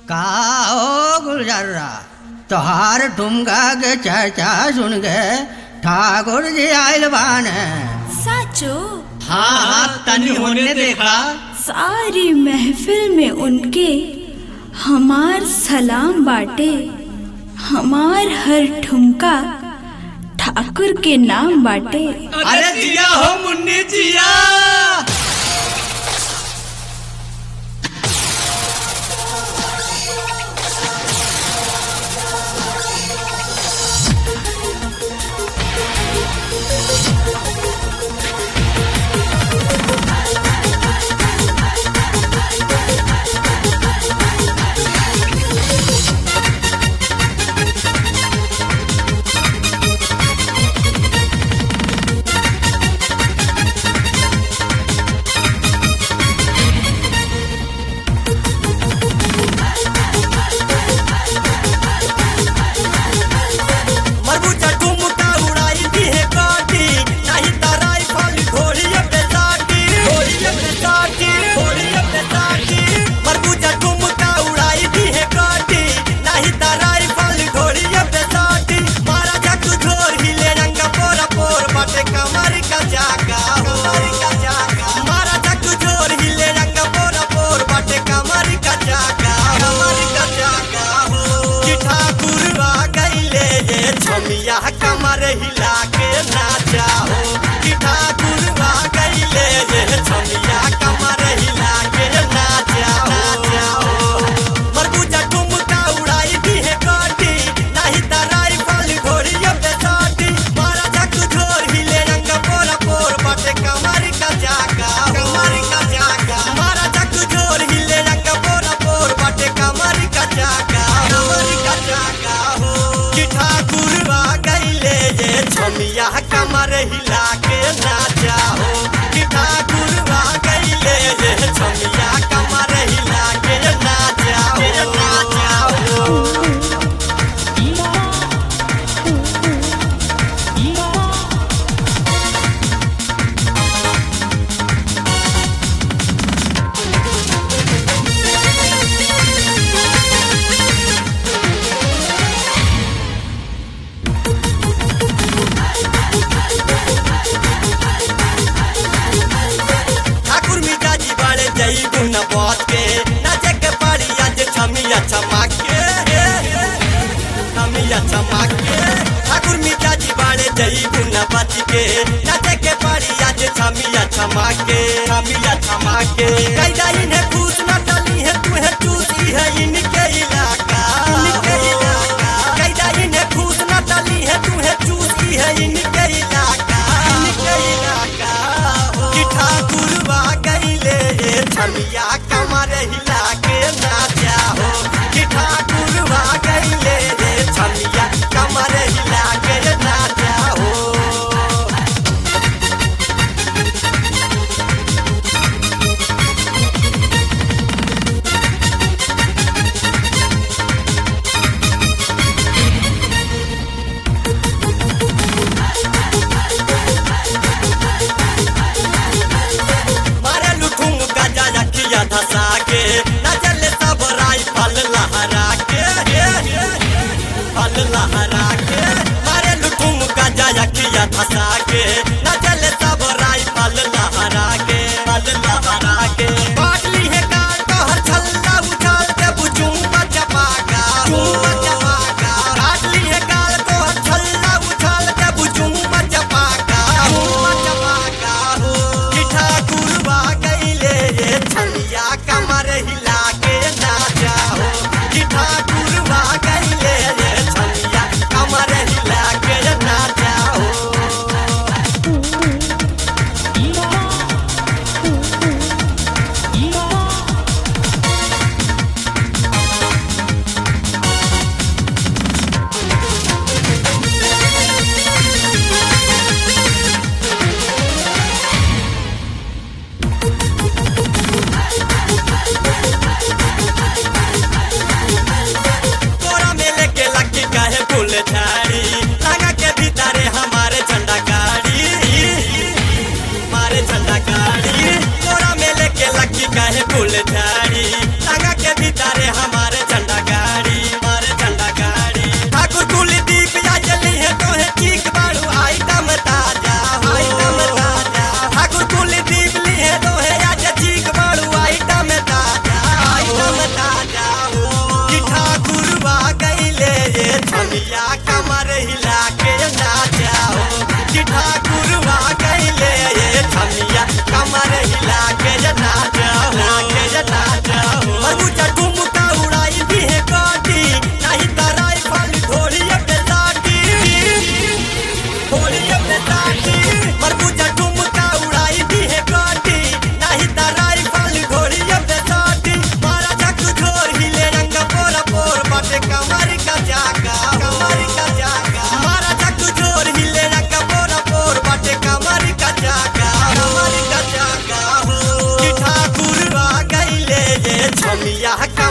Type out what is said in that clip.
का ओ गुलजर्रा तोहार ठुमका के चर्चा सुन के ठाकुर जी आयल बान साचो हाँ हाँ तनी होने देखा सारी महफिल में उनके हमार सलाम बाटे हमार हर ठुमका ठाकुर के नाम बाटे अरे जिया हो मुन्नी जिया मरबूजा ठुमका उड़ाई दी है काटी नहीं तराई फाली घोड़ी अपने साटी घोड़ी अपने साटी घोड़ी अपने साटी मरबूजा ठुमका उड़ाई दी है काटी नहीं तराई फाली घोड़ी अपने साटी मारा जाकू झोर हिले रंग पोरा पोर बाटे कमर का जाका कमर का जाका मारा जाकू झोर हिले रंग पोरा पोर बाटे कमर का जाका कमर का जाका हो कि ठाकुर आ गईले ये छमिया कमर हिला के नाचा हो कि ठाकुर आ गईले ये छमिया कमर हिला के नाचा हो नाचा हो मरबूजा ठुमका उड़ाई दी है काटी नहीं तराई फल घोड़ी अपने साटी मारा जाकू झोर हिले रंग पोरा पोर बाटे कमर का जाका कमर का जाका मारा जाकू झोर हिले रंग पोरा पोर बाटे कमर का जाका कमर का जाका हो कि ठाकुर आ गईले ये छमिया कमर हिला के नाचा हो कि ठाकुर आ गईले ये छमिया कमर हिला के नाचा हो नाचा हो ठाकुर मिजाजी बाड़े जई गुन बात के नाचे के पाड़ी आज छमिया चमक के छमिया चमक के ठाकुर मिजाजी बाड़े जई गुन बात के नाचे के पाड़ी आज छमिया चमक के छमिया चमक के कैदा इन्हें खुश न डाली है तू है चूसी है इनके इलाका इनके इलाका कैदा इन्हें खुश न डाली है तू है चूसी है इनके इलाका इनके इलाका हो कि ठाकुर बा गईले ये छमिया कमर हिला के नाचा हो कि ठाकुर बा गईले ये छमिया कमर हिला के नाचा हो मारे लुठुम गजा रखिया धसा के नजर सब राई फल लहरा के फल लहरा के मारे लुठुम गजा रखिया धसा के नजर सब राई फल लहरा के फल लहरा के बाटली है कार कहर छल्ला उछाल के बुझूं बचपाका बचपाका बाटली है कार कहर छल्ला उछाल के बुझूं बचपाका बचपाका हो कि ठाकुर बा गईले ये छलिया कमर हिला के नाचा हो कि ठाकुर बा गईले ये छलिया कमर हिला के नाचा हो छमिया कमर हिला के नाचा हो कि ठाकुर आ गईले ये छमिया कमर हिला के नाचा हो के नाचा हो मरुचा ठुमका उड़ाई भी है काटी नहीं तराई फल ढोलिया पे साटी ढोलिया पे साटी मरुचा ठुमका उड़ाई भी है काटी नहीं तराई फल ढोलिया पे साटी मारा झक झोर हिले रंग पोरा पोर बाटे कमर का जागा कमर का जागा मारा झक झोर हिले रंग पोरा पोर बाटे कमर का जागा कमर का जागा हो कि ठाकुर आ गईले ये छमिया का